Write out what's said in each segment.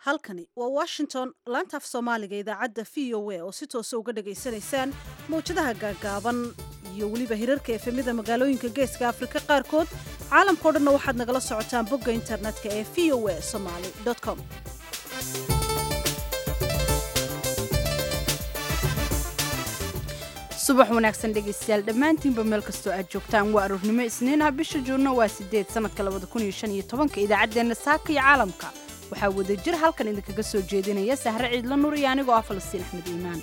halkani waa washington laanta af soomaaliga idaacadda v o a oo si toosa uga dhagaysanaysaan mawjadaha gaagaaban iyo weliba hirarka efemida magaalooyinka geeska afrika qaarkood caalamkao dhanna waxaad nagala socotaan bogga internetka ee v o a somaly com subax wanaagsan dhegaystayaal dhammaantiinba meel kastoo aad joogtaan waa aroornimo isniinaha bisha juunno waa sideed sanadka labada kun iyo shan iyo tobanka idaacaddeenna saaka iyo caalamka waxaa wada jir halkan idinkaga soo jeedinaya sahre ciidla nur iyo anigoo ah falastiin axmed iimaan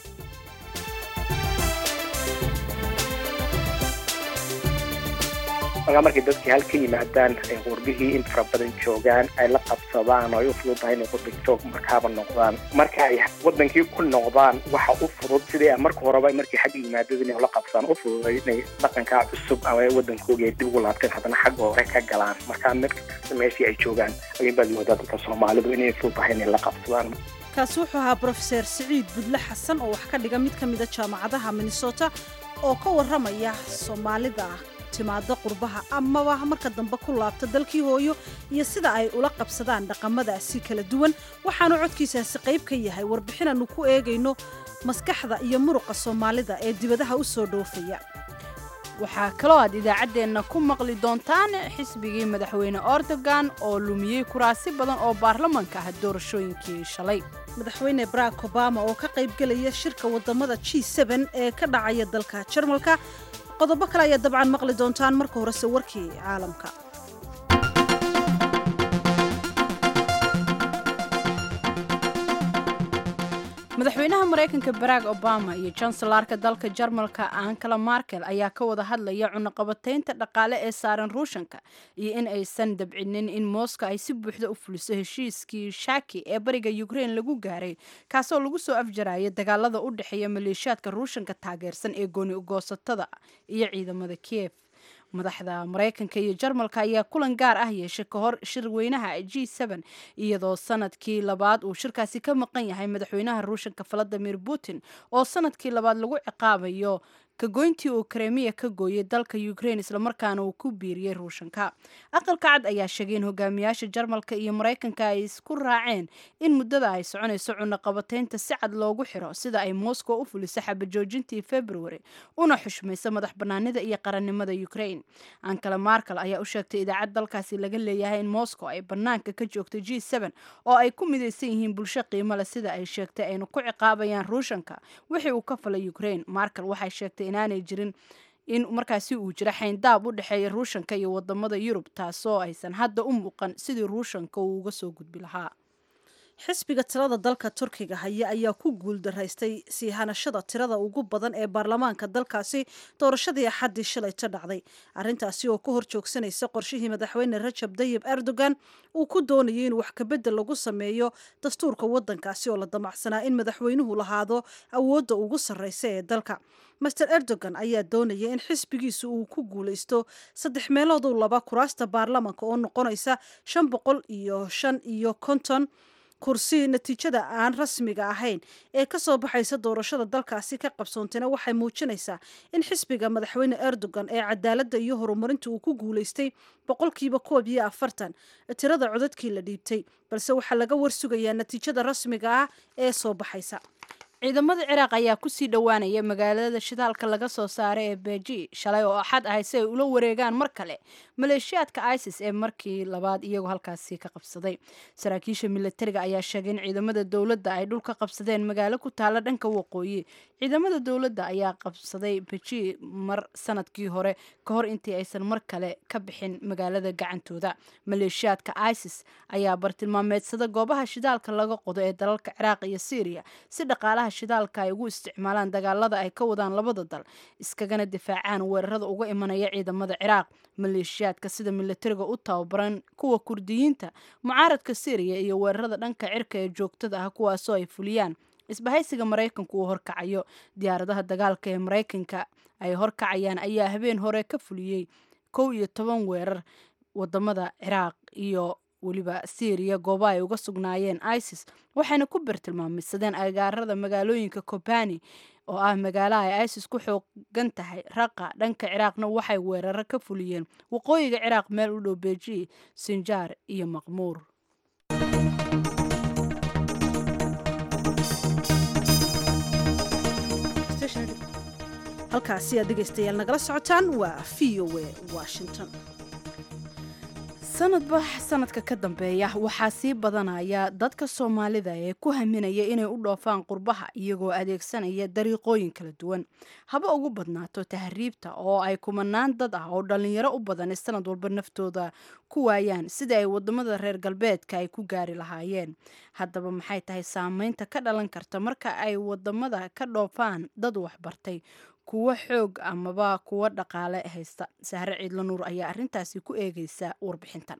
markaa markay dadkii hal ka yimaadaan ay qurbihii in fara badan joogaan ay la qabsadaan oo ay u fududahay inay qurbi joog markaaba noqdaan marka ay wadankii ku noqdaan waxa u fudud sidii marka horeba markii xagga yimaadada inay la qabsaan u fududay inay dhaqankaa cusub ama wadankooga ay dib ugu laabteen haddana xagga hore ka galaan markaa mid kasta meeshii ay joogaan ayun baad moodaa dadka soomaalidu inay fududahay inay la qabsadaan kaasi wuxuu ahaa brofeser siciid budle xasan oo wax ka dhiga mid ka mida jaamacadaha minnesota oo ka warramaya soomaalida timaado qurbaha amaba marka dambe ku laabta dalkii hooyo iyo sida ay ula qabsadaan dhaqamadaasi kala duwan waxaanu codkiisaasi qayb ka yahay warbixinaannu ku eegayno maskaxda iyo muruqa soomaalida ee dibadaha u soo dhoofaya waxaa kaloo aad idaacaddeenna ku maqli doontaan xisbigii madaxweyne ordogan oo lumiyey kuraasi badan oo baarlamanka ah doorashooyinkii shalay madaxweyne barack obama oo ka qaybgelaya shirka wadamada g ee ka dhacaya dalka jarmalka qodobo kale ayaad dabcan maqli doontaan marka horese warkii caalamka madaxweynaha maraykanka barack obama iyo janselarka dalka jarmalka ankala markel ayaa ka wada hadlaya cunaqabataynta dhaqaale ee saaran ruushanka iyo in aysan dabcinin in moscow ay si buuxda u fuliso heshiiskii shaki ee bariga ukrain lagu gaaray kaasoo lagu soo afjaraya dagaalada u dhexeeya maleeshiyaadka ruushanka taageersan ee gooni ugoosatada iyo ciidamada kiev madaxda maraykanka iyo jarmalka ayaa kulan gaar ah yeeshay ka hor shirweynaha g iyadoo sanadkii labaad uu shirkaasi ka maqan yahay madaxweynaha ruushanka valadimir putin oo sanadkii labaad lagu ciqaabayo kagoyntii uu kremiya ka gooyay dalka ukrain islamarkaana uu ku biiriyey ruushanka aqalka cad ayaa sheegay in hogaamiyaasha jarmalka iyo maraykanka ay isku raaceen in muddada ay soconayso cunaqabataynta si cad loogu xiro sida ay moscow u fuliso xabajoojintii february una xushmayso madax banaanida iyo qarannimada ukrain ankala markel ayaa u sheegtay idaacad dalkaasi laga leeyahay in moscow ay banaanka ka joogto g oo ay ku midaysan yihiin bulsho qiimo leh sida ay sheegtay aynu ku ciqaabayaan ruushanka wixii uu ka falay ukrain markel waxay sheegtay inaanay jirin in markaasi uu jiro xayndaab u dhexeeya ruushanka iyo wadamada yurub taasoo aysan hadda u muuqan sidii ruushanka uu uga soo gudbi lahaa xisbiga tirada dalka turkiga haya ayaa ku guuldaraystay sii hanashada tirada ugu badan ee baarlamaanka dalkaasi doorashadii axaddii shalayto dhacday arrintaasi oo ka hor joogsanaysa qorshihii madaxweyne rajab dayib erdogan uu ku doonayay in wax kabedel lagu sameeyo dastuurka waddankaasi oo la damacsanaa in madaxweynuhu lahaado awoodda ugu sarreysa ee dalka master erdogan ayaa doonaya in xisbigiisu uu ku guulaysto saddex meelooduu laba kuraasta baarlamanka oo noqonaysa shan boqol iyo shan iyo konton kursi natiijada aan rasmiga ahayn ee ka soo baxaysa doorashada dalkaasi ka qabsoontayna waxay muujinaysaa in xisbiga madaxweyne erdogan ee cadaaladda iyo horumarinta uu ku guulaystay boqolkiiba koob iyo afartan tirada codadkii la dhiibtay balse waxaa laga warsugayaa natiijada rasmiga ah ee soo baxaysa ciidamada ciraaq ayaa kusii dhowaanaya magaalada shidaalka laga soo saaray ee beji shalay oo axad ahay si ay ula wareegaan mar kale maleeshiyaadka isis ee markii labaad iyagoo halkaasi ka qabsaday saraakiisha milatariga ayaa sheegay in ciidamada dowladda ay dhul ka qabsadeen magaalo ku taala dhanka waqooyi ciidamada dowladda ayaa qabsaday beji mar sanadkii hore ka hor intii aysan mar kale ka bixin magaalada gacantooda maleeshiyaadka isis ayaa bartilmaameedsada goobaha shidaalka laga qodo ee dalalka ciraaq iyo syriya si dhaqaalaha shidaalka ay ugu isticmaalaan dagaalada ay ka wadaan labada dal iskagana difaacaan weerarada uga imanaya ciidamada ciraaq maleeshiyaadka sida milatariga u tababaran kuwa kurdiyiinta mucaaradka syriya iyo weerarada dhanka cirka ee joogtada ah kuwaasoo ay fuliyaan isbahaysiga maraykanku uu horkacayo diyaaradaha dagaalka ee maraykanka ay horkacayaan ayaa habeen hore ka fuliyey kow iyo toban weerar wadamada ciraaq iyo weliba syriya gooba ay uga sugnaayeen isis waxayna ku bartilmaameysadeen agaarada magaalooyinka kobani oo ah magaalaha ay isis ku xoogan tahay raqa dhanka ciraaqna waxay weeraro ka fuliyeen waqooyiga ciraaq meel u dhow beji sinjaar iyo maqmuur halkaasi aad dhegaystayaal nagala socotaan waa v o a washington sanadba sanadka ka dambeeya waxaa sii badanaya dadka soomaalida ee ku haminaya inay u dhoofaan qurbaha iyagoo adeegsanaya dariiqooyin kala duwan haba ugu badnaato tahriibta oo ay kumanaan dad ah oo dhallinyaro u badan sanad walba naftooda ku waayaan sida ay wadamada reer galbeedka ay ku gaari lahaayeen haddaba maxay tahay saameynta ka dhalan karta marka ay wadamada ka dhoofaan dad waxbartay kuwo xoog amaba kuwo dhaqaale haysta sahre ciidla nuur ayaa arrintaasi ku eegaysa warbixintan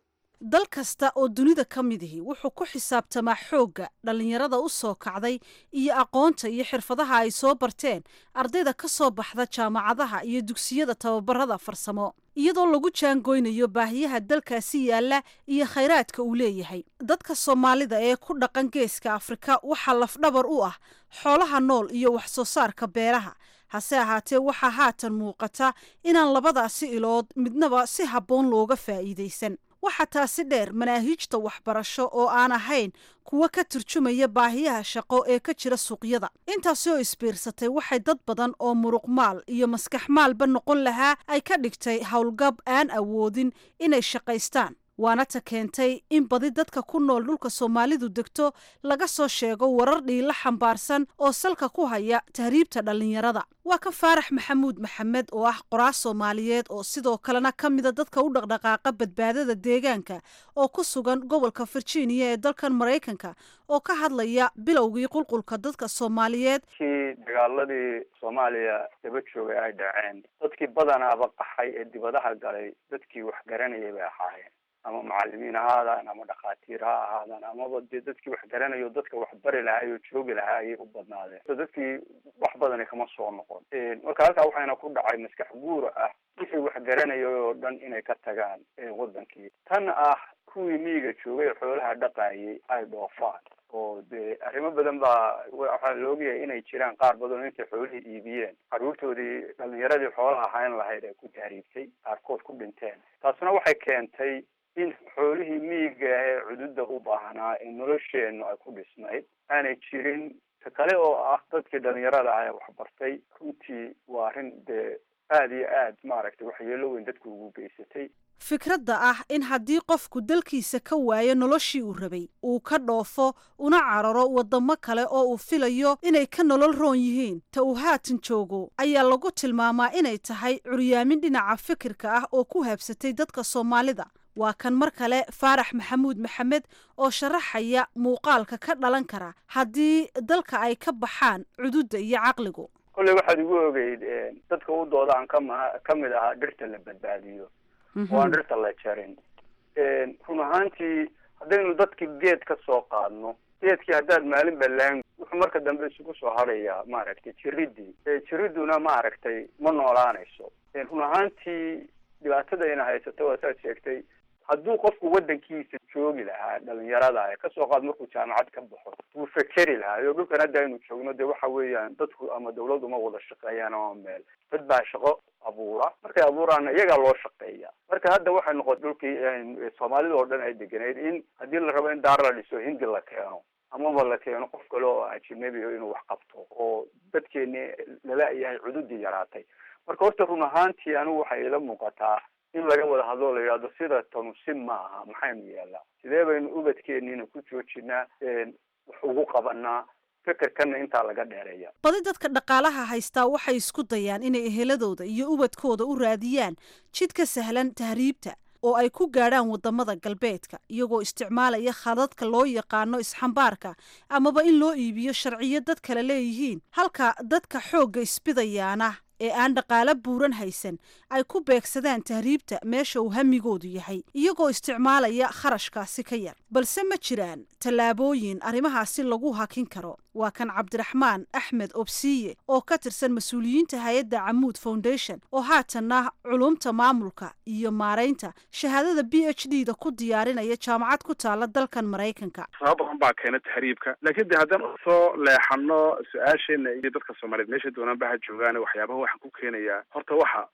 dal kasta oo dunida ka midihi wuxuu ku xisaabtamaa xoogga dhallinyarada u soo kacday iyo aqoonta iyo xirfadaha ay soo barteen ardayda ka soo baxda jaamacadaha iyo dugsiyada tababarada farsamo iyadoo lagu jaangoynayo baahiyaha dalkaasi yaalla iyo khayraadka uu leeyahay dadka soomaalida ee ku dhaqan geeska afrika waxaa lafdhabar u ah xoolaha nool iyo wax soo saarka beeraha hase ahaatee waxaa haatan muuqata inaan labadaasi ilood midnaba si habboon looga faa'iidaysan waxaa taasi dheer manaahiijta waxbarasho oo aan ahayn kuwa ka turjumaya baahiyaha shaqo ee ka jira suuqyada intaasi oo isbiirsatay waxay dad badan oo muruqmaal iyo maskax maalba noqon lahaa ay ka dhigtay howlgab aan awoodin inay shaqaystaan waana ta keentay in badi dadka ku nool dhulka soomaalidu degto laga soo sheego warar dhiila xambaarsan oo salka ku haya tahriibta dhallinyarada waa ka faarax maxamuud maxamed oo ah qoraas soomaaliyeed oo sidoo kalena ka mida dadka u dhaqdhaqaaqa badbaadada deegaanka oo ku sugan gobolka virginia ee dalkan maraykanka oo ka hadlaya bilowgii qulqulka dadka soomaaliyeed kii dagaaladii soomaaliya daba joogay ay dhaceen dadkii badanaaba qaxay ee dibadaha galay dadkii wax garanayay bay ahaayeen ama macalimiin ha ahaadaan ama dhakhaatiir ha ahaadaan amaba dee dadkii wax garanayo dadka wax bari lahaay oo joogi lahaa ayay u badnaadeen so dadkii wax badani kama soo noqon marka halkaa waxayna ku dhacay maskax guura ah wixii wax garanaya oo dhan inay ka tagaan wadankii tan ah kuwii miyiga joogay xoolaha dhaqaayay ay dhoofaan oo dee arrimo badan baa waxaa la ogyahay inay jiraan qaar badan oo intay xoolihii iibiyeen carruurtoodii dhalinyaradii xoolaha ahayn lahayd ay ku tahriibtay qaarkood ku dhinteen taasuna waxay keentay in xoolihii miyiga ee cududa u baahnaa ee nolosheennu ay ku dhisnayd aanay jirin ta kale oo ah dadkii dhalinyarada ah ee waxbartay runtii waa arrin dee aada iyo aad maaragtay waxyeelo weyn dadku ugu geysatay fikradda ah in haddii qofku dalkiisa ka waayo noloshii uu rabay uu ka dhoofo una cararo waddamo kale oo uu filayo inay ka nolol roon yihiin ta uu haatan joogo ayaa lagu tilmaamaa inay tahay curyaamin dhinaca fikirka ah oo ku habsatay dadka soomaalida waa kan mar kale faarax maxamuud maxamed oo sharaxaya muuqaalka ka dhalan kara haddii dalka ay ka baxaan cududda iyo caqligu kolley waxaad igu ogeyd dadka u dooda aan kama ka mid ahaa dhirta la badbaadiyo oo aan dhirta la jarin run ahaantii haddaynu dadki geed ka soo qaadno geedkii haddaad maalin balaan wuxuu marka dambe isugu soo hadhayaa maaragtay jiridii jiriduna maaragtay ma noolaanayso run ahaantii dhibaatadayna haysato waa saad sheegtay hadduu qofku waddankiisa joogi lahaa dhalinyarada ee kasoo qaad markuu jaamacad ka baxo wuu fekeri lahaa iyo dhulkan hadda aynu joogno dee waxa weeyaan dadku ama dawladdu ma wada shaqeeyaan ama meel dad baa shaqo abuura markay abuuraana iyagaa loo shaqeeya marka hadda waxay noqotay dhulkii soomaalida oo dhan ay deganeyd in haddii la rabo in daar la dhiso hindi la keeno amaba la keeno qof kale oo ajnabi inuu wax qabto oo dadkeeni lala-yahay cududii yaraatay marka horta run ahaantii anigu waxay ila muuqataa in laga wada hadloo la yidhahdo sida tanu si ma aha maxaynu yeelnaa sidee baynu ubadkeeniina ku joojinaa wax ugu qabanaa fikirkana intaa laga dheereeya badi dadka dhaqaalaha haystaa waxay isku dayaan inay eheladooda iyo ubadkooda u raadiyaan jid ka sahlan tahriibta oo ay ku gaadhaan waddamada galbeedka iyagoo isticmaalaya khadadka loo yaqaano isxambaarka amaba in loo iibiyo sharciyo dad kale leeyihiin halka dadka xoogga isbidayaana ee aan dhaqaalo buuran haysan ay ku beegsadaan tahriibta meesha uu hamigoodu yahay iyagoo isticmaalaya kharashkaasi ka yar balse ma jiraan tallaabooyin arrimahaasi lagu hakin karo waa kan cabdiraxmaan axmed obsiye oo ka tirsan mas-uuliyiinta hay-adda camuud foundation oo haatanna culumta maamulka iyo maaraynta shahaadada b h d da ku diyaarinaya jaamacad ku taala dalkan maraykanka sabab badan baa keena tahriibka laakiin de haddaan usoo leexano su-aasheena iyo dadka soomaaliyeed meesha doonaan baha joogaan waxyaabaha waxaan ku keenayaa horta waxa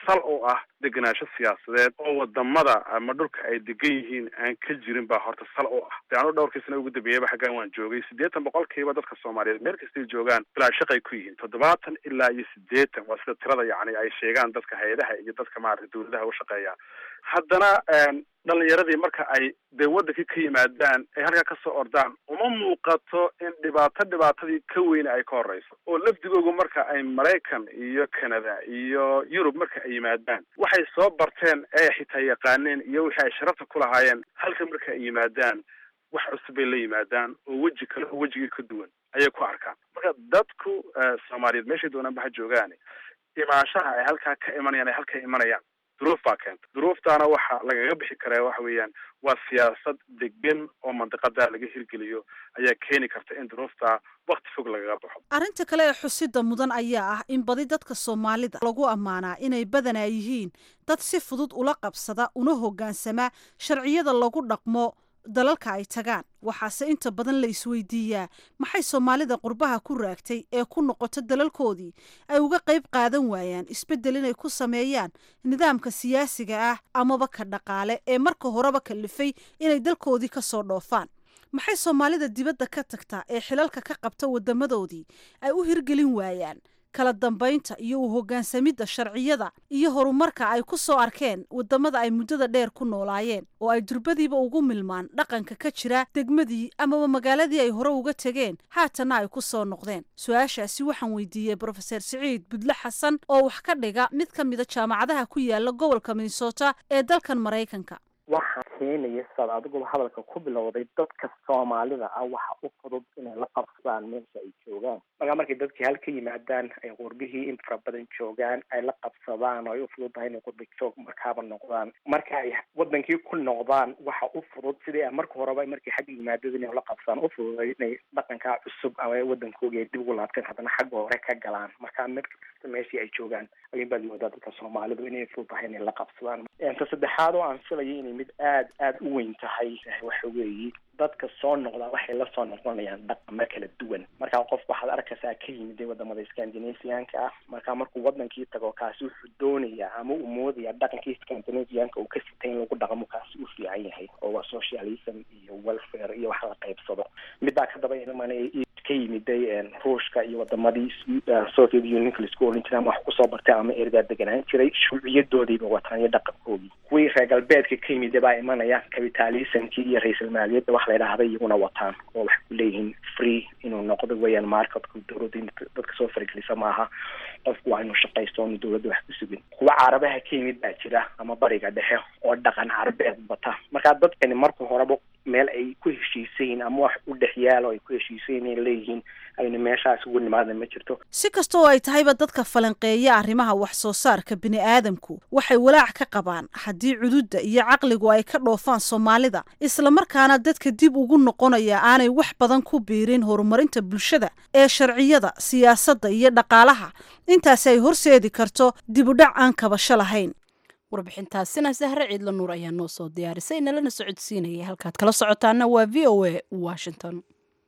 sal u ah degenaansho siyaasadeed oo wadamada ama dhulka ay degan yihiin aan ka jirin baa horta sal u ah de anu dhowrkii sana ugu dambeeyeyba xaggan waan joogay siddeetan boqolkiiba dadka soomaaliyeed meel kastay joogaan bilaa shaqay ku yihiin toddobaatan ilaa iyo siddeetan waa sida tirada yacni ay sheegaan dadka hay-adaha iyo dadka maarata dawladaha u shaqeeya haddana dhalinyaradii marka ay dee wadankii ka yimaadaan ay halkaa kasoo ordaan uma muuqato in dhibaato dhibaatadii ka weyne ay ka horeyso oo lafdigoogu marka ay maraykan iyo canada iyo yurub marka ay yimaadaan waxay soo barteen ee xitaa yaqaaneen iyo wixii ay sharafta ku lahaayeen halka marka ay yimaadaan wax cusub bay la yimaadaan oo weji kale oo wejigii ka duwan ayay ku arkaan marka dadku soomaaliyeed meeshay doonaanba ha joogaan imaanshaha ay halkaa ka imanayaan ay halka imanayaan duruuf baa keenta duruuftaana waxa lagaga bixi karaa waxa weeyaan waa siyaasad degan oo mandiqada laga hirgeliyo ayaa keeni karta in duruufta wakti fog lagaga baxo arrinta kale ee xusida mudan ayaa ah in badi dadka soomaalida lagu ammaanaa inay badanaa yihiin dad si fudud ula qabsada una hoggaansama sharciyada lagu dhaqmo dalalka ay tagaan waxaase inta badan la isweydiiyaa maxay soomaalida qurbaha ku raagtay ee ku noqoto dalalkoodii ay uga qayb qaadan waayaan isbeddel inay ku sameeyaan nidaamka siyaasiga ah amaba ka dhaqaale ee marka horeba kalifay inay dalkoodii ka soo dhoofaan maxay soomaalida dibadda ka tagtaa ee xilalka ka qabta waddamadoodii ay u hirgelin waayaan kala dambaynta iyo u hoggaansamidda sharciyada iyo horumarka ay ku soo arkeen waddamada ay muddada dheer ku noolaayeen oo ay durbadiiba ugu milmaan dhaqanka ka jira degmadii amaba magaaladii ay hore uga tegeen haatanna ay ku soo noqdeen su-aashaasi waxaan weydiiyey brofeser siciid budle xasan oo wax ka dhiga mid ka mida jaamacadaha ku yaala gobolka minnesota ee dalkan maraykanka waxaa keenaya saad adiguba hadalka ku bilowday dadka soomaalida ah waxa u fudud inay la qabsadaan meesha ay joogaan markaa markay dadkii hal ka yimaadaan ay qurbihii in fara badan joogaan ay la qabsadaan oo ay u fudud tahay inay qurbi joog markaaba noqdaan marka ay wadankii ku noqdaan waxa u fudud sidii a marka horeba markay xagga yimaadada inay la qabsadaan u fududay inay dhaqankaa cusub ama wadankooga ay dib ugu laabteen haddana xagga hore ka galaan markaa mid kasta meeshii ay joogaan ayun baad moodaa dadka soomaalidu inay fudud tahay inay la qabsadaan ta saddexaad oo aan filayo inay mid aad aada u weyn tahay waxa weeye dadka soo noqdaa waxay la soo noqonayaan dhaqamo kala duwan markaa qof waxaad arkaysaa ka yimid wadamada scandinavianka ah markaa markuu wadankii tago kaasi wuxuu doonayaa ama uu moodaya dhaqankii scandinavianka uu ka sitay in lagu dhaqmo kaasi u fiican yahay oo waa socialism iyo welfare iyo wax la qaybsado midbaa ka daba imanaya ka yimiday ruushka iyo wadamadii soviet unionka laisku oran jiray ama wax kusoo bartay ama ergaa deganaan jiray shuuciyadoodiiba wataan iyo dhaqankoodii kuwii reer galbeedka ka yimida baa imanaya capitalismkii iyo ra-isul maaliyadda wax la idhaahda iyaguna wataan oo waxay ku leeyihiin free inuu noqdo weeyaan marketku dowladda in dadka soo faragelisa maaha qofku waa inuu shaqaysto oonu dowladda wax ku sugin kuwa carabaha ka yimid baa jira ama bariga dhexe oo dhaqan carabeed bata markaa dadkani marka horeba meel ay ku heshiisayiin ama wax u dhex yaalo ay ku heshiisayin ay leeyihiin ayna meeshaas ugu nimaada ma jirto si kasta oo ay tahayba dadka falanqeeya arrimaha wax soo saarka bini aadamku waxay walaac ka qabaan haddii cududda iyo caqligu ay ka dhoofaan soomaalida islamarkaana dadka dib ugu noqonaya aanay wax badan ku biirin horumarinta bulshada ee sharciyada siyaasadda iyo dhaqaalaha intaasi ay horseedi karto dib u dhac aan kabasho lahayn warbixintaasina sahre ciidla nuur ayaa noo soo diyaarisay nalana socodsiinayay halkaad kala socotaana waa v o a washington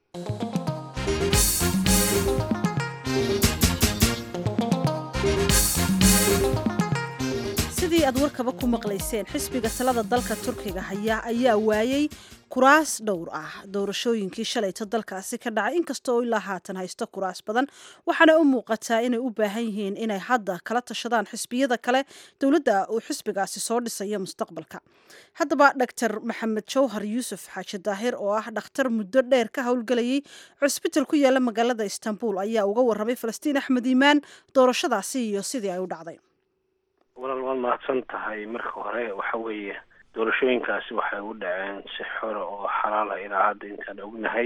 sidii aad warkaba ku maqlayseen xisbiga talada dalka turkiga haya ayaa waayey kuraas dhowr ah doorashooyinkii shalayto dalkaasi ka dhacay inkasta oo ilaa haatan haysto kuraas badan waxaana u muuqataa inay u baahan yihiin inay hadda kala tashadaan xisbiyada kale dowladda uu xisbigaasi soo dhisayo mustaqbalka haddaba dhaktar maxamed jawhar yuusuf xaaji daahir oo ah dhakhtar muddo dheer ka howlgelayay cusbital ku yaala magaalada istanbul ayaa uga warramay falastiin axmed iimaan doorashadaasi iyo sidii ay u dhacday walaal waad mahadsan tahay marka hore waxa weeye doorashooyinkaasi waxay u dhaceen si xora oo xalaala ilaa hadda intaan ognahay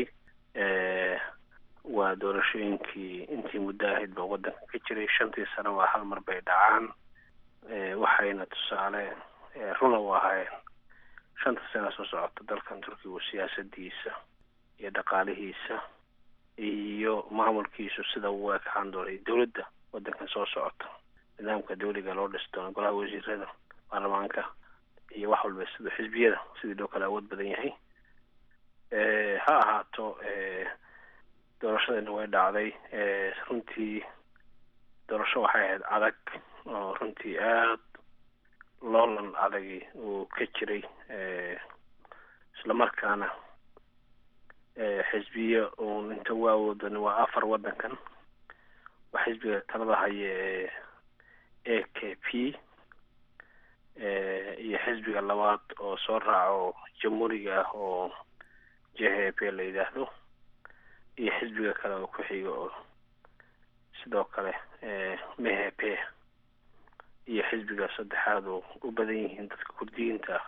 waa doorashooyinkii intii muddo ahayd ba waddanka ka jiray shantii sano waa hal mar bay dhacaan waxayna tusaale runa u ahaayeen shanta sana soo socota dalkan turkigu siyaasadiisa iyo dhaqaalihiisa iyo maamulkiisu sida uu ekaan doonay dowladda waddankan soo socota nidaamka dawliga loo dhisi doono golaha wasiirada baarlamaanka iyo wax walba siduu xisbiyada sidii loo kala awood badan yahay ha ahaato doorashadana way dhacday runtii doorasho waxay ahayd adag oo runtii aada loolan adagi uu ka jiray islamarkaana xisbiya uun inta u awoodan waa afar waddankan waa xisbiga talada haya ee a k p iyo xisbiga labaad oo soo raaco jamhuuriga ah oo j h p la yidhaahdo iyo xisbiga kale oo ku xiga oo sidoo kale mhp iyo xisbiga saddexaad oo u badan yihiin dadka kurdiyiinta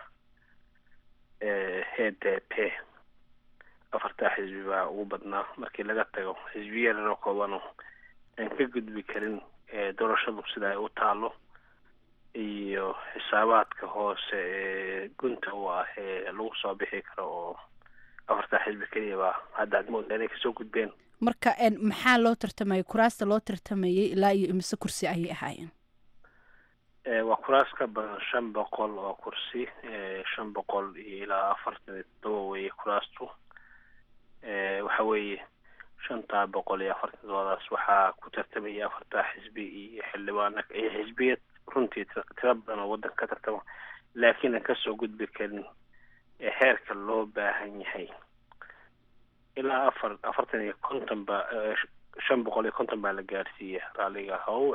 h d p afartaa xisbi baa ugu badnaa markii laga tago xisbiya yaroo koobano aan ka gudbi karin doorashadu sida ay u taalo iyo xisaabaadka hoose ee gunta u ah ee lagu soo bixi karo oo afartaa xisbi keliya baa hadda aad moodaa inay kasoo gudbeen marka maxaa loo tartamayay kuraasta loo tartamayay ilaa iyo imise kursi ayay ahaayeen waa kuraas ka badan shan boqol oo kursi shan boqol iyo ilaa afartan iyo todoba weeye kuraastu waxa weeye shantaa boqol iyo afartan todobadaas waxaa ku tartamaya afartaa xisbi iyo xildhibaana iyo xisbiyad runtii tiro badan oo waddanka ka tartama laakiin aan kasoo gudbi karin heerka loo baahan yahay ilaa afar afartan iyo konton ba shan boqol iyo konton baa la gaarsiiyey raaliga how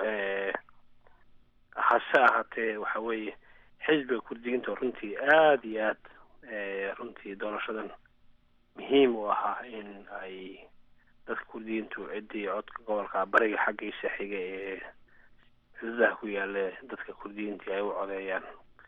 hase ahaatee waxa weeye xisbiga kurdiyiinta runtii aada iyo aad runtii doorashadan muhiim u ahaa in ay dadka kurdiyiintu ciddii codka gobolka bariga xaggiisa xiga ee xuduudaha ku yaale dadka kurdiyiintii ay u codeeyaan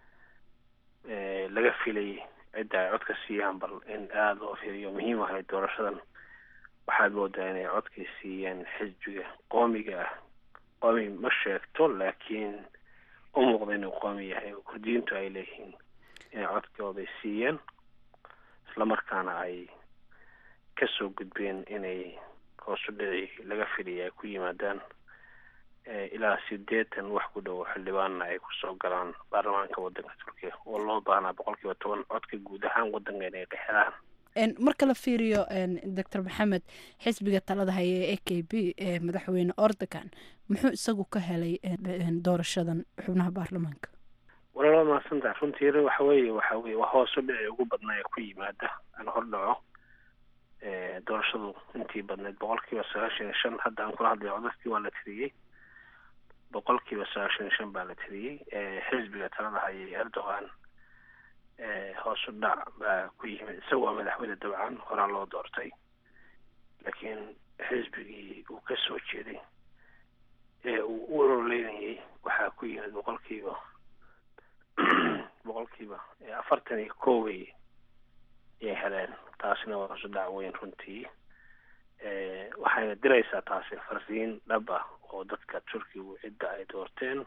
laga filayay cidda ay codka siiyaan bal in aada loo fiiriyo muhiim ahayd doorashadan waxaad moodaa inay codkii siiyeen xisbiga qoomiga ah qoomi ma sheegto laakiin u muuqda inuu qoomi yahay oo kurdiyiintu ay leeyihiin inay codkooday siiyeen islamarkaana ay kasoo gudbeen inay hoosu dhici laga filaya ay ku yimaadaan ilaa sideetan wax ku dhow xildhibaanna ay kusoo galaan baarlamaanka waddanka turkiya oo loo baahnaa boqol kiiba toban codka guud ahaan waddanka inay qexelaan marka la fiiriyo doctor maxamed xisbiga talada haya ee a k b ee madaxweyne ordogan muxuu isagu ka helay doorashadan xubnaha baarlamaanka walaala mahadsantaha runtii waxa weeye waxa weye waa hoosu dhici ugu badnaa ee ku yimaada aan hordhaco doorashadu intii badneyd boqol kiiba sagaashan iyo shan hadda aan kula hadlayo codadkii waa la tiriyey boqol kiiba sagaashan iyo shan baa la tiriyey xisbiga talada hayay erdogan hoosu dhac baa ku yimid isaga waa madaxweyne dabcan horaa loo doortay laakiin xisbigii uu ka soo jeeday ee uu u ololeynayay waxaa ku yimid boqolkiiba boqolkiiba afartan iyo koway yay heleen taasina waa hoosu dhac weyn runtii waxayna diraysaa taasi farsiin dhab ah oo dadka turkigu cidda ay doorteen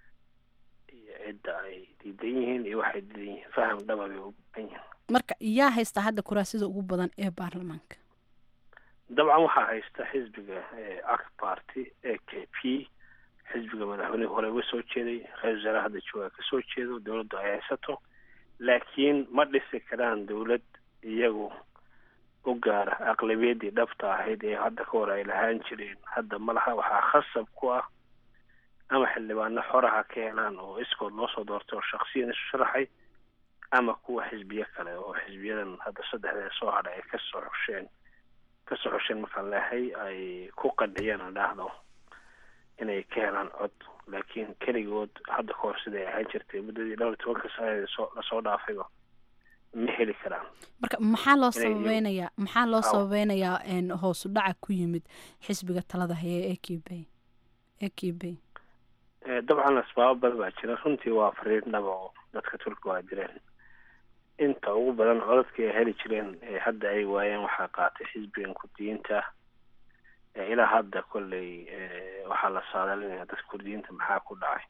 iyo cidda ay diidan yihiin iyo waxay diidan yihiin faham dhaba bay u badan yihiin marka yaa haysta hadda kuraasida ugu badan ee baarlamaanka dabcan waxaa haysta xisbiga act party a k p xisbiga madaxweynehi hore uga soo jeeday ra-isul wasaare hadda jooga ka soo jeedo dowladdu ay haysato laakiin ma dhisi karaan dowlad iyagu u gaara aqlabiyaddii dhabta ahayd ee hadda ka hor ay lahaan jireen hadda malaha waxaa khasab ku ah ama xildhibaano xoraha ka helaan oo iskood loo soo doortay oo shaksiyan isu sharaxay ama kuwa xisbiyo kale oo xisbiyadan hadda saddexda soo hadhay ay kasoo xosheen kasoo xosheen markaan leehay ay ku qadhiyeen aan dhahdo inay ka helaan cod laakiin keligood hadda ka hor siday ahaan jirtay muddadii dhowr iyo tobanka sanadeed soo lasoo dhaafayba ma heli karaan marka maxaa loo sababeynayaa maxaa loo sababeynayaa hoosu dhaca ku yimid xisbiga talada haya ee k b e k b dabcan asbaabo badan baa jira runtii waa fariir dhaba oo dadka turkiga waa jireen inta ugu badan codadkii ay heli jireen ee hadda ay waayeen waxaa qaatay xisbigan kurdiyiinta ilaa hadda kolley waxaa la saadalinaya dadka kurdiyiinta maxaa ku dhacay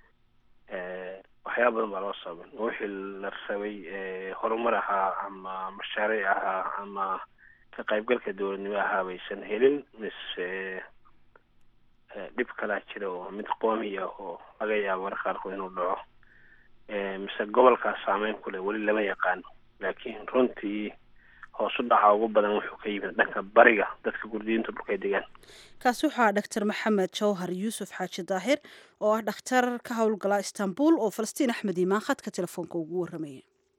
waxyaaba badan baa loo sababin wixii la rabay horumar ahaa ama mashaariic ahaa ama ka qaybgalka dowladnimo ahaa baysan helin mise dhib kalaa jira oo mid qoomiya oo laga yaabo marka qaarkood inuu dhaco mise gobolkaas saameyn ku leh weli lama yaqaan laakiin runtii hoos u dhaca ugu badan wuxuu ka yimid dhanka bariga dadka gurdiyiinta dhulkay degaan kaasi waxaa dhaktar maxamed jawhar yuusuf xaaji daahir oo ah dhakhtar ka howlgala istanbul oo falastiin axmed iimaan khadka telefoonka ugu warramaya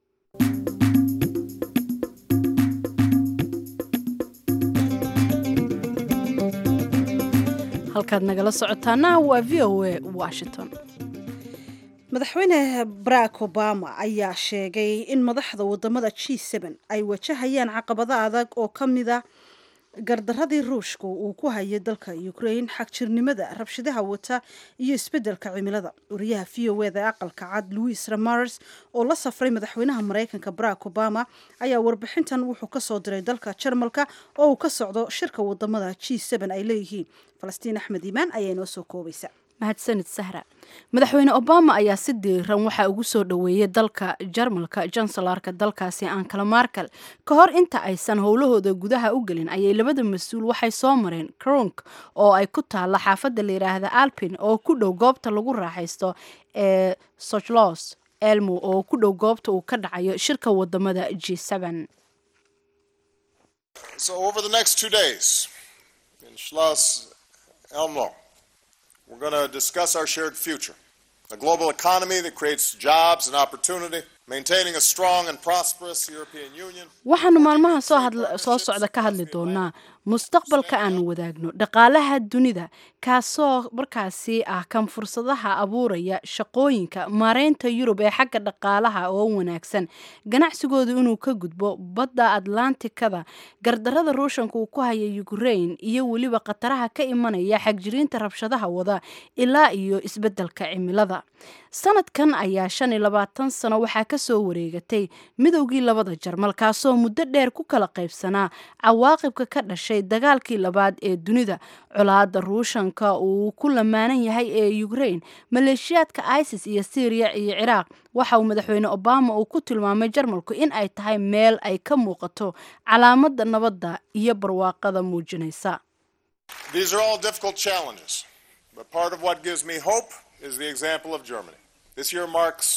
halkaad nagala socotaana waa v o a washington madaxweyne barack obama ayaa sheegay in madaxda wadamada g ay wajahayaan caqabado adag oo ka mida gardaradii ruushka uu ku hayay dalka ukraine xagjirnimada rabshadaha wata iyo isbedelka cimilada wariyaha v o eda aqalka cad louis ramars oo la safray madaxweynaha mareykanka barack obama ayaa warbixintan wuxuu kasoo diray dalka jarmalka oo uu ka socdo shirka wadamada g ay leeyihiin falastiin axmed iimaan ayaa inoo soo koobaysa mahadsanid sahra madaxweyne obama ayaa si diiran waxaa ugu soo dhoweeyay dalka jarmalka jansalarka dalkaasi ankala markel ka hor inta aysan howlahooda gudaha u gelin ayay labada mas-uul waxay soo mareen kronk oo ay ku taalla xaafadda la yidhaahda alpin oo ku dhow goobta lagu raaxaysto ee sochlos elmo oo ku dhow goobta uu ka dhacayo shirka wadamada g We're going to discuss our shared future, a global economy that creates jobs and opportunity, maintaining a strong and prosperous European Union. waxaanu maalmaha soo hadla soo socda ka hadli doonaa mustaqbalka aanu wadaagno dhaqaalaha dunida kaasoo markaasi ah kan fursadaha abuuraya shaqooyinka maareynta yurub ee xagga dhaqaalaha oo wanaagsan ganacsigooda inuu ka gudbo badda atlantikada gardarada ruushanka uu ku haya ukraine iyo weliba khataraha ka imanaya xagjiriinta rabshadaha wada ilaa iyo isbedelka cimilada sanadkan ayaa shan iyo labaatan sano waxaa kasoo wareegatay midowgii labada jarmal kaasoo muddo dheer ku kala qaybsanaa cawaaqibka ka dhashay dagaalkii labaad ee dunida colaada ruushanka uu ku lamaanan yahay ee ukraine maleeshiyaadka isis iyo syriya iyo ciraaq waxa uu madaxweyne obama uu ku tilmaamay jarmalku in ay tahay meel ay ka muuqato calaamada nabadda iyo barwaaqada muujinaysa These are all difficult challenges, but part of what gives me hope is the example of Germany. This year marks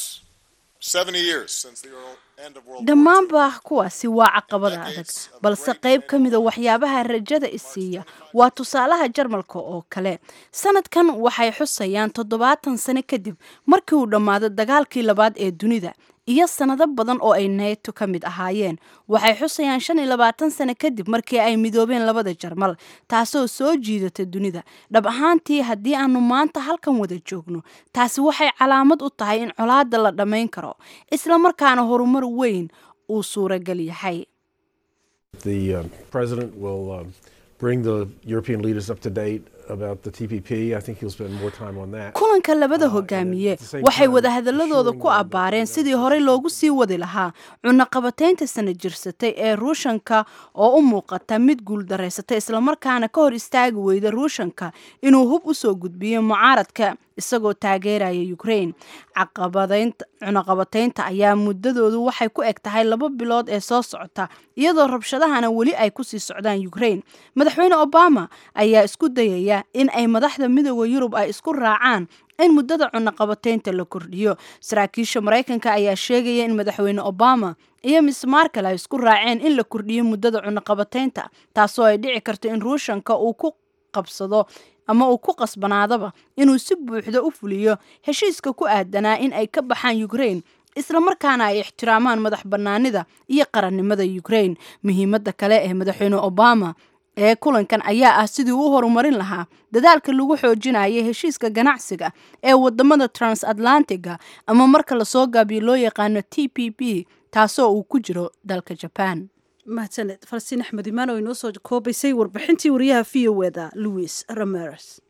70 years since the end of World War II. dhammaanba kuwaasi waa caqabada adag balse qayb ka mida waxyaabaha rajada isiiya waa tusaalaha jarmalka oo kale sanadkan waxay xusayaan toddobaatan sano kadib markii uu dhammaado dagaalkii labaad ee dunida iyo sanado badan oo ay neeto ka mid ahaayeen waxay xusayaan shan iyo labaatan sano kadib markii ay midoobeen labada jarmal taasoo soo jiidata dunida dhab ahaantii haddii aanu maanta halkan wada joogno taasi waxay calaamad u tahay in colaada la dhammayn karo islamarkaana horumar weyn uu suuragal yahay The uh, president will um, bring the European leaders up to date about the TPP. I think he'll spend more time on that. kulanka labada hogaamiye waxay wadahadaladooda ku abbaareen sidii horey loogu sii wadi lahaa cunaqabataynta sana jirsatay ee ruushanka oo u muuqata mid guuldaraysatay islamarkaana ka hor istaagi weyda ruushanka inuu hub usoo gudbiyo mucaaradka isagoo taageeraya ukraine caqabadaynta cunaqabataynta ayaa muddadoodu waxay ku eg tahay laba bilood ee soo socota iyadoo rabshadahana weli ay kusii socdaan ukraine madaxweyne obama ayaa isku dayaya in ay madaxda midooda yurub ay isku raacaan in muddada cunaqabataynta la kordhiyo saraakiisha maraykanka ayaa sheegaya in madaxweyne obama iyo miss markel ay isku raaceen in la kordhiyo muddada cunaqabataynta taasoo ay dhici karto in ruushanka uu ku qabsado ama uu ku qasbanaadaba inuu si buuxda u fuliyo heshiiska ku aadanaa in ay ka baxaan ukraine islamarkaana ay ixtiraamaan madax bannaanida iyo qarannimada ukraine muhiimadda kale ee madaxweyne obama ee kulankan ayaa ah sidii u horumarin lahaa dadaalka lagu xoojinaya heshiiska ganacsiga ee wadamada transatlantiga ama marka lasoo gaabiyo loo yaqaano t p p taasoo uu ku jiro dalka jaban mahadsaned falastiin axmed imaan oo inoo soo koobaysay warbixintii wariyaha v o eda louis rameres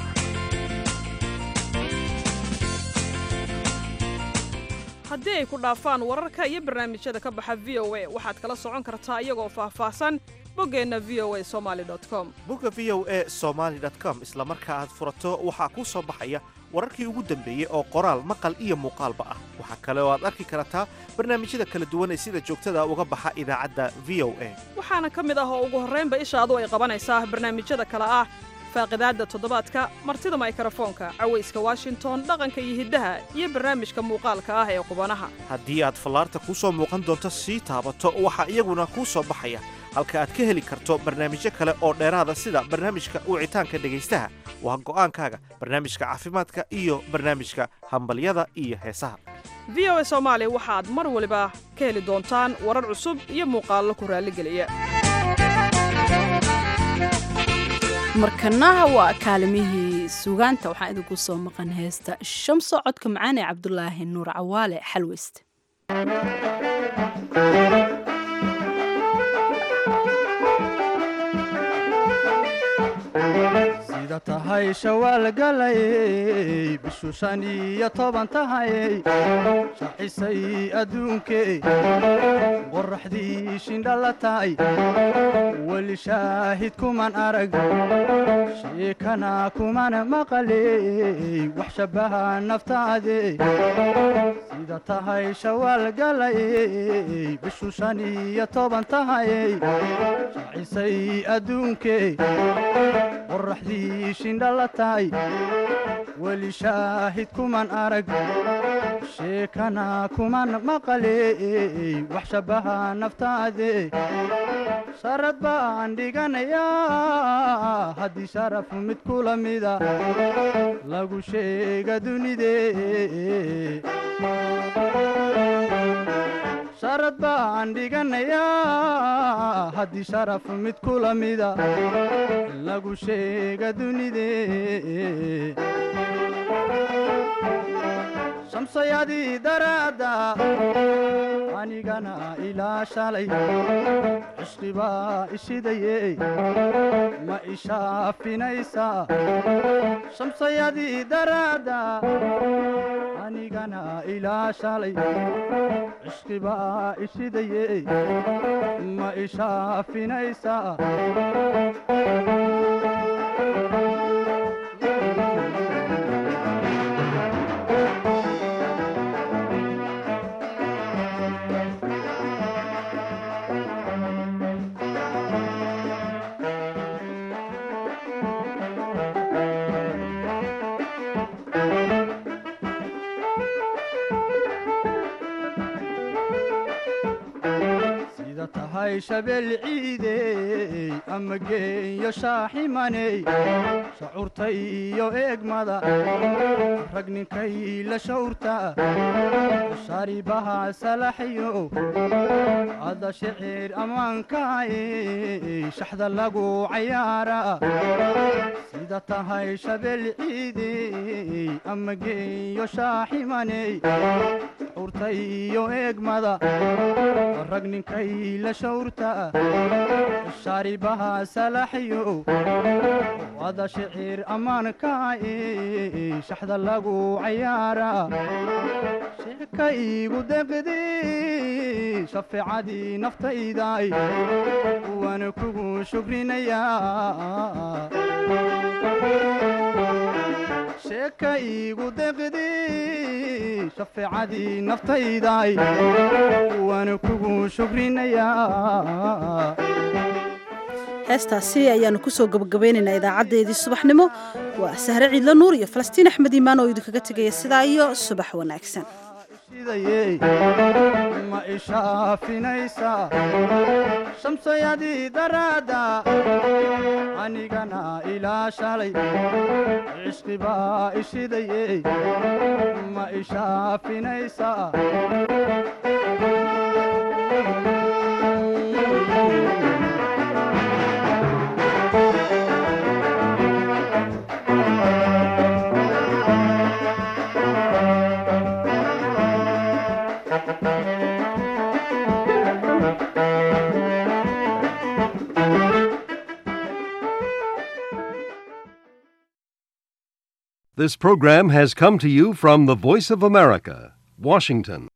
haddii ay ku dhaafaan wararka iyo barnaamijyada ka baxa v o a waxaad kala socon kartaa iyagoo faahfaahsan boggeenna v o a somaali com bogga v o a somaali com isla marka aad furato waxaa kuu soo baxaya wararkii ugu dambeeyey oo qoraal maqal iyo muuqaalba ah waxaa kale oo aad arki kartaa barnaamijyada kala duwan ee sida joogtada uga baxa idaacadda v o a waxaana ka mid ah oo ugu horraynba ishaadu ay qabanaysaa barnaamijyada kale ah faaqidaadda toddobaadka martida maykarafoonka cawayska washington dhaqanka iyo hiddaha iyo barnaamijka muuqaalka ah ee qubanaha haddii aad fallaarta kuu soo muuqan doonto sii taabato waxaa iyaguna kuu soo baxaya halka aad ka heli karto barnaamijyo kale oo dheeraada sida barnaamijka wicitaanka dhegaystaha waa go'aankaaga barnaamijka caafimaadka iyo barnaamijka hambalyada iyo heesaha v o a soomaali waxaad mar waliba ka heli doontaan warar cusub iyo muuqaallo ku raalligeliya markana waa kaalimihii sugaanta waxaan idinku soo maqan heesta shamso codka macaan ee cabdulaahi nuur cawaale xalweyst sida tahay shawaal galayey bishu shan iyo toban tahayey shacisay adduunkee qoraxdii shindha la tahay weli shaahid kuman arag sheekana kuman maqaley wax shabbaha naftaade sida tahay shawaal galayey bishu shan iyo toban tahayey shacisay adduunkee qoraxdii shindha la tahay weli shaahid kuman arag sheekana kuman maqaley wax shabbaha naftaade sharad baan dhiganayaa haddii sharaf mid kula mida lagu sheega dunidee sharad baan dhiganayaa haddii sharaf mid kula mida lagu sheega dunidee shamsayadii daraadda anigana ilaa shalay cishqibaa ishidaye ma ishaafinaysaa shamsayadii daraadda anigana ilaa shalay cishqibaa ishidaye ma ishaafinaysaa sida tahay shabeel ciidey ama geeyo shaaximaney shacuurta iyo eegmada rag ninkay la shawrta sharibaha salaxyo ada shicir ammaankaay shaxda lagu cayaara sida tahay shabeel ciidey ama geeyo shaaximaney shacuurta iyo eegmada rag ninkay la shawrta sharibaha salaxyo ada shicir ammaankaay shaxda lagu cayaara sheeka iigu deqdi shafeecadii naftayday waana kugu shukrinayaa sheeka iigu deqdi shafeecadii naftayday waana kugu shukrinayaa heestaasi ayaanu kusoo gabagabaynaynaa idaacaddeedii subaxnimo waa sahre ciidlo nuur iyo falastiin axmed iimaan oo idinkaga tegaya sidaa iyo subax wanaagsan ma ishaafinaysaa shamsayadii daraadda anigana ilaa shalay cishqibaa ishidaye ma ishaafinaysaa This program has come to you from the Voice of America, Washington.